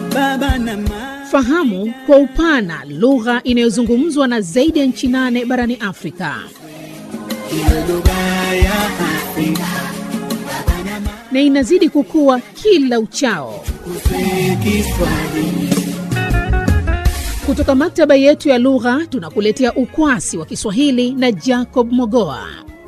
baba na mama. Fahamu kwa upana lugha inayozungumzwa na zaidi ya nchi nane barani Afrika. Iwe lugha ya Afrika na inazidi kukua kila uchao. kuswe Kiswahili. Kutoka maktaba yetu ya lugha tunakuletea ukwasi wa Kiswahili na Jacob Mogoa.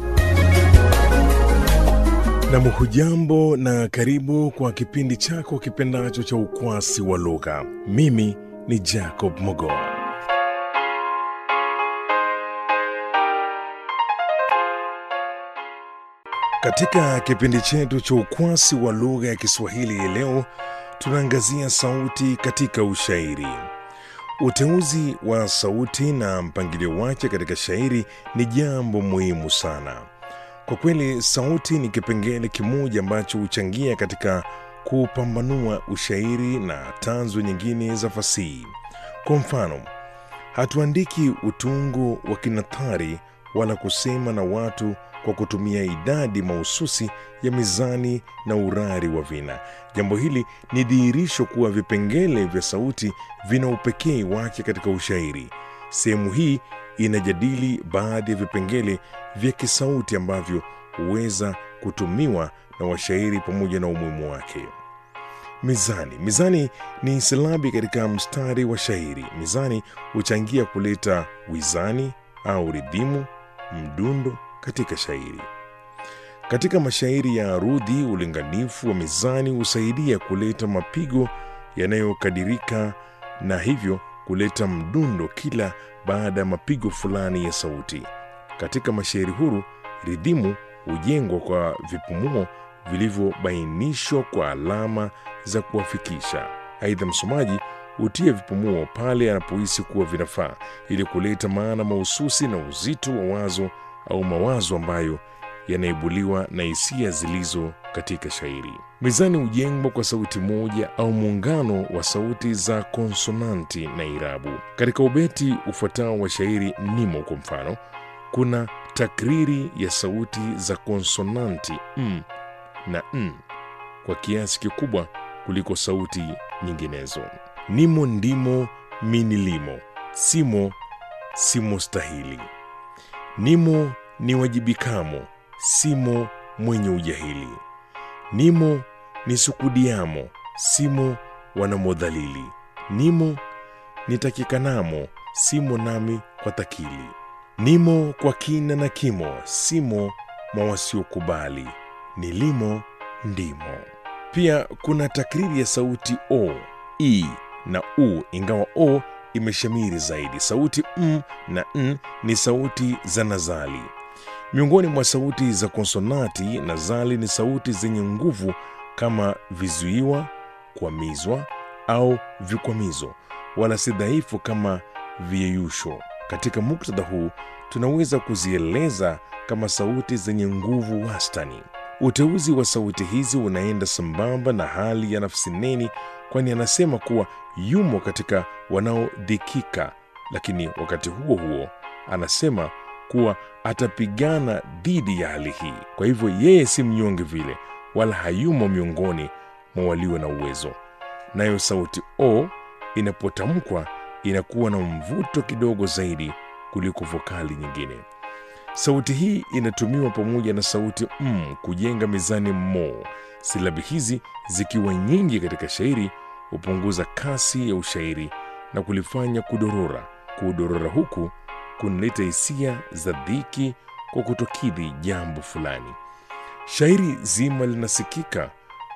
Nam, hujambo na karibu kwa kipindi chako kipendacho cha ukwasi wa lugha. Mimi ni Jacob Mogoa. Katika kipindi chetu cha ukwasi wa lugha ya Kiswahili hii leo tunaangazia sauti katika ushairi. Uteuzi wa sauti na mpangilio wake katika shairi ni jambo muhimu sana. Kwa kweli, sauti ni kipengele kimoja ambacho huchangia katika kupambanua ushairi na tanzu nyingine za fasihi. Kwa mfano, hatuandiki utungo wa kinathari wala kusema na watu kwa kutumia idadi mahususi ya mizani na urari wa vina. Jambo hili ni dhihirisho kuwa vipengele vya sauti vina upekee wake katika ushairi. Sehemu hii inajadili baadhi ya vipengele vya kisauti ambavyo huweza kutumiwa na washairi pamoja na umuhimu wake. Mizani. Mizani ni silabi katika mstari wa shairi. Mizani huchangia kuleta wizani au ridhimu, mdundo katika shairi. Katika mashairi ya arudhi, ulinganifu wa mizani husaidia kuleta mapigo yanayokadirika na hivyo kuleta mdundo kila baada ya mapigo fulani ya sauti. Katika mashairi huru, ridhimu hujengwa kwa vipumuo vilivyobainishwa kwa alama za kuwafikisha. Aidha, msomaji hutia vipumuo pale anapohisi kuwa vinafaa ili kuleta maana mahususi na uzito wa wazo au mawazo ambayo yanaibuliwa na hisia zilizo katika shairi. Mizani hujengwa kwa sauti moja au muungano wa sauti za konsonanti na irabu. Katika ubeti ufuatao wa shairi nimo, kwa mfano, kuna takriri ya sauti za konsonanti m na n kwa kiasi kikubwa kuliko sauti nyinginezo. Nimo, ndimo, minilimo, simo, simo stahili nimo ni wajibikamo, simo mwenye ujahili. Nimo ni sukudiamo, simo wanamodhalili. Nimo nitakikanamo, simo nami kwa takili. Nimo kwa kina na kimo, simo mwa wasiokubali. Nilimo ndimo. Pia kuna takriri ya sauti o, i na u, ingawa o imeshamiri zaidi. Sauti m na n ni sauti za nazali. Miongoni mwa sauti za konsonati, nazali ni sauti zenye nguvu kama vizuiwa, kwamizwa au vikwamizo, wala si dhaifu kama viyeyusho. Katika muktadha huu tunaweza kuzieleza kama sauti zenye nguvu wastani. Uteuzi wa sauti hizi unaenda sambamba na hali ya nafsi neni, kwani anasema kuwa yumo katika wanaodhikika, lakini wakati huo huo anasema kuwa atapigana dhidi ya hali hii. Kwa hivyo yeye si mnyonge vile, wala hayumo miongoni mwa walio na uwezo. Nayo sauti o inapotamkwa inakuwa na mvuto kidogo zaidi kuliko vokali nyingine. Sauti hii inatumiwa pamoja na sauti m kujenga mizani mo. Silabi hizi zikiwa nyingi katika shairi hupunguza kasi ya ushairi na kulifanya kudorora. Kudorora huku kunaleta hisia za dhiki kwa kutokidhi jambo fulani. Shairi zima linasikika